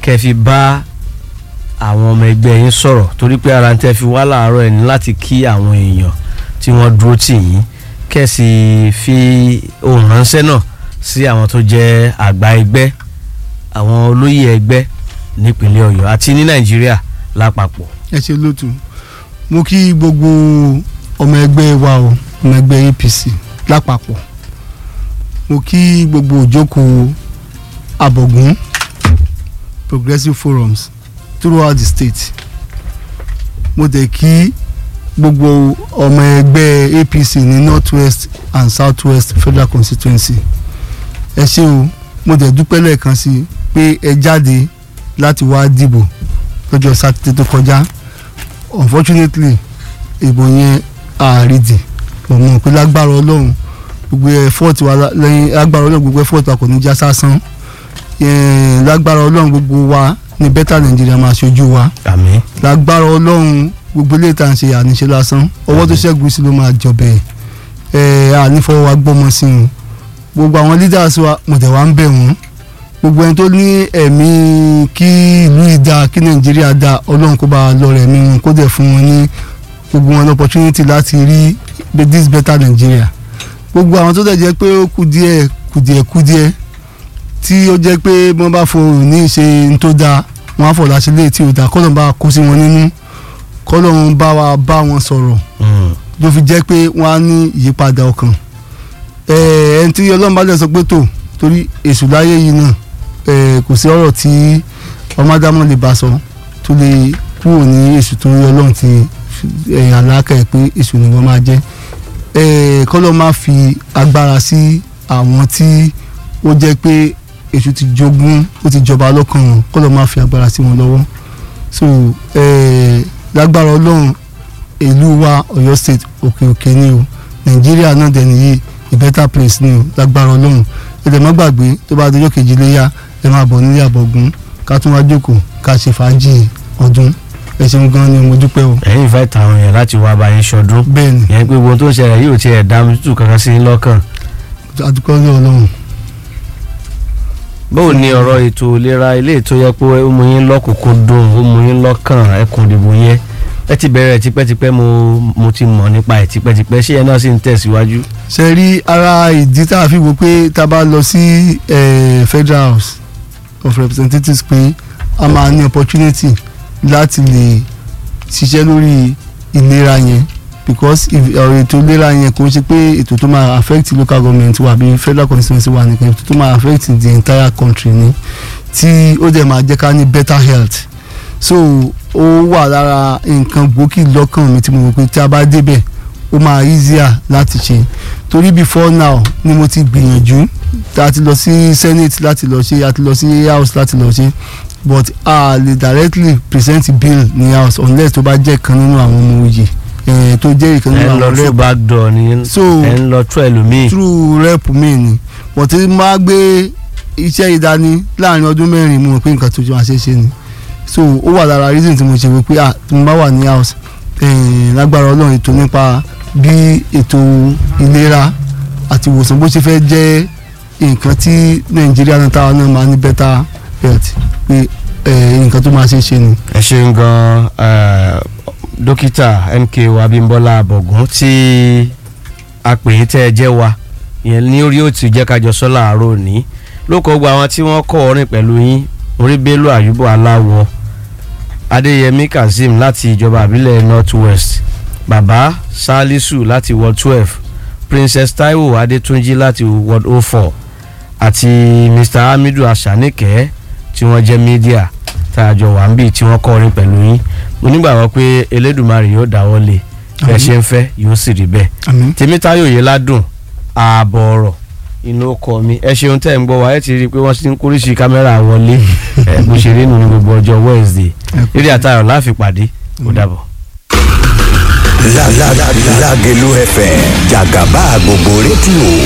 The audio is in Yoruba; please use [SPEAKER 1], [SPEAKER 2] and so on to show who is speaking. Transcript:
[SPEAKER 1] kẹ́ fi bá àwọn ọmọ ẹgbẹ́ yín sọ̀rọ̀ torí pé ara ń tẹ́ fi wá láàárọ̀ ẹ̀ ní láti kí àwọn èèyàn tí wọ́n dúró tì yín kẹ́ sì fi ohùn ránṣẹ́ náà sí àwọn tó jẹ́ àgbà ẹgbẹ́ àwọn olóyè ẹgbẹ́ nípínlẹ̀ Ọ̀yọ́ àti ní Nàìjíríà lápapọ̀.
[SPEAKER 2] ẹ ṣe lótú mo kí gbogbo ọmọ ẹgbẹ́ wa o ọmọ ẹgbẹ́ APC lápapọ̀ mo kí gbogbo òjókòó abọ̀gún progressive forums throughout the state mo dẹ̀ kí gbogbo ọmọ ẹgbẹ́ APC ní north west and south west federal constituency ẹ ṣé o mo dẹ̀ dúpẹ́ lẹ́ẹ̀kan sí i pé ẹ jáde láti wá dìbò lọ́jọ́ sátidé tó kọjá unfortunately ìbò yẹn àrídì mo mọ̀ pé lágbára ọlọ́run gbogbo effort wa lẹ́yìn lágbára ọlọ́run gbogbo effort wa kò ní já sásán lágbára ọlọ́run gbogbo wa ní better Nigeria máa ṣojú wa
[SPEAKER 1] àmín
[SPEAKER 2] lágbára ọlọ́run gbogbo ilé ìta ń ṣe àníṣe lásán ọwọ́ tó ṣẹ́gun sí ló máa jọbẹ̀ ẹ̀ ànífọwọ́ wa gbọ́mọ sí i gbogbo àwọn leaders wa mọ̀tẹ̀ wa ń bẹ̀ wọ́n gbogbo ẹni tó ní ẹ̀mí kí ìlú ìdá kí nàìjíríà dá ọlọ́run kó bá a lọ rẹ̀ mí wọn kó dẹ̀ fún wọn ní gbogbo wọn opportunity láti rí this better Nigeria gbogbo àwọn tó dẹ̀ jẹ́ pé ó kù díẹ̀ kù díẹ̀ kù díẹ̀ tí ó jẹ́ pé wọ́n bá fohùn ní ṣe ń tó dáa wọ́n á fọ̀lá sílé tí ò dáa kọ́lọ́n bá kó sí wọn nínú kọ́lọ́n bá wa bá wọn sọ̀rọ̀ ló fi jẹ́ pé wọ́n á ní ìyípadà ọkàn ẹni tí ọlọ́run bá lè sọ pé tó torí èṣù láyé yìí náà kò sí ọ̀rọ̀ tí ọmọdámọ̀ lè bá sọ tó lè kúrò ní èṣù tó rí ọlọ́run ti àlàkà ẹ̀ pé èṣù ni wọ́n máa jẹ́ kọ́lọ́ máa fi agbára sí àwọn tí ó jẹ́ pé èṣù ti jogún ó ti jọba lọ́kàn wọn kọ́lọ́ máa fi agbára sí wọn lọ́wọ́ so lágbára ọlọ́run ìlú wa Ọ̀yọ́ state òkè òkè ni o Nàìjíríà náà dẹ̀ nìyí a better place ni o lágbára ọlọ́run ẹ̀dẹ̀ má gbàgbé tó bá dọjọ́ kejì léyà ẹ máa bọ̀ nílé àbọ̀gún ká tún wá jókòó ká ṣe fàájì ọdún ẹ ṣeun gan ni mo dúpẹ́ o.
[SPEAKER 1] ẹ̀yin ìfẹ́ tàwọn èèyàn láti wá bá yín ṣọdún
[SPEAKER 2] bẹ́ẹ̀ni
[SPEAKER 1] yẹn pé gbogbo tó ń ṣẹlẹ̀ yóò tiẹ̀ dá mi tútù kankan sí i lọ́kàn.
[SPEAKER 2] adúpẹ́ ní ọlọ́run.
[SPEAKER 1] báwo ni ọ̀rọ̀ ètò ìlera ilé ètò yẹ pé ó mú yín lọ́kùnkúndùn ó mú yín lọ́kàn ẹkùn ìdìbò yẹn ẹ ti bẹ̀rẹ̀ tipẹ́tipẹ́ mo mo ti mọ̀ nípa ẹ̀ tipẹ́tipẹ́ ṣé ẹ náà sì ń tẹ̀síwájú.
[SPEAKER 2] ṣe rí ara ìdí tá a fi wò pé tá a bá lọ sí Federal House of Representatives pé a máa ní opportunity láti lè ṣiṣẹ́ lórí ìlera yẹn because ọ̀rọ̀ ètò ìlera yẹn kò ń ṣe pé ètò tó máa affect local government wa àbí federal constituency wa nìkan ètò tó máa affect the entire country ni tí ó dẹ̀ máa jẹ́ ká ní better health so ó wà lára nǹkan gbòógì lọ́kàn mi tí mo rò pé tí a bá débẹ̀ ó máa easier láti ṣe torí before now ni mo ti gbìyànjú a ti lọ sí senate láti lọ ṣe a ti lọ sí house láti lọ ṣe but a lè directly present bill ní house unless tó bá jẹ́ kan nínú àwọn ọmọ òye tó jẹ́ ìkan
[SPEAKER 1] ẹ
[SPEAKER 2] nínú
[SPEAKER 1] ń lọ
[SPEAKER 2] àwọn
[SPEAKER 1] through
[SPEAKER 2] rep
[SPEAKER 1] back door ni
[SPEAKER 2] So,
[SPEAKER 1] ẹ ń lọ through ẹlòmíì.
[SPEAKER 2] through rep mi ni but tí máa gbé iṣẹ́ ìdání láàrin ọdún mẹ́rin mo rò pé nǹkan tó jọ máa ṣe é ṣe ni so ó wà lára reason tí mo ṣe wò pé ah tí mo bá wà ní house eh, lágbára ọlọ́run ètò nípa bí ètò ìlera àti ìwòsàn bó ṣe fẹ́ jẹ́ nǹkan tí nàìjíríà náà táwa náà máa ní better health pé eh, nǹkan tó máa ṣe é ṣe ni.
[SPEAKER 1] ẹ ṣeun gan eh, dókítà MKO Abímbọ́lá Abọ̀gún tí a pè é tẹ́ ẹ jẹ́ wa ìyẹn ní orí òtún jẹ́ kájọ sọ láàárọ̀ òní lóko gba àwọn tí wọ́n kọ́ orin pẹ̀lú yín orí Bello Ayubo Aláwọ̀ Adéyẹmí Kazeem láti ìjọba àbílẹ̀ North West Bàbá Salisu láti Ward twelve Princess Taiwo Adétúnjí láti Ward oh four àti Mr Hamidu Asanike tí wọ́n jẹ́ mídíà tá a jọ wà ń bì tí wọ́n kọ́ orin pẹ̀lú yín mo nígbàgbọ́ pé Elédùmarè yóò dáwọ́ lé bẹ́ẹ̀ ṣe ń fẹ́ yóò sì rí bẹ́ẹ̀
[SPEAKER 2] àmín
[SPEAKER 1] Tèmítáyọ̀ yìí ládùn ààbọ̀ ọ̀rọ̀ inú ọkọ mi ẹ ṣeun tẹ́ ń gbọ́ wa ẹ ti rí i pé wọ́n ti ń kóríṣi kámẹ́rà wọlé ẹ bó ṣe rí nù ní gbogbo ọjọ́ Wednesday eré àtàrọ̀ láàfin pàdé ó dàbọ̀.
[SPEAKER 3] Lágẹ̀lú FM jàgàbá gbogbo rédíò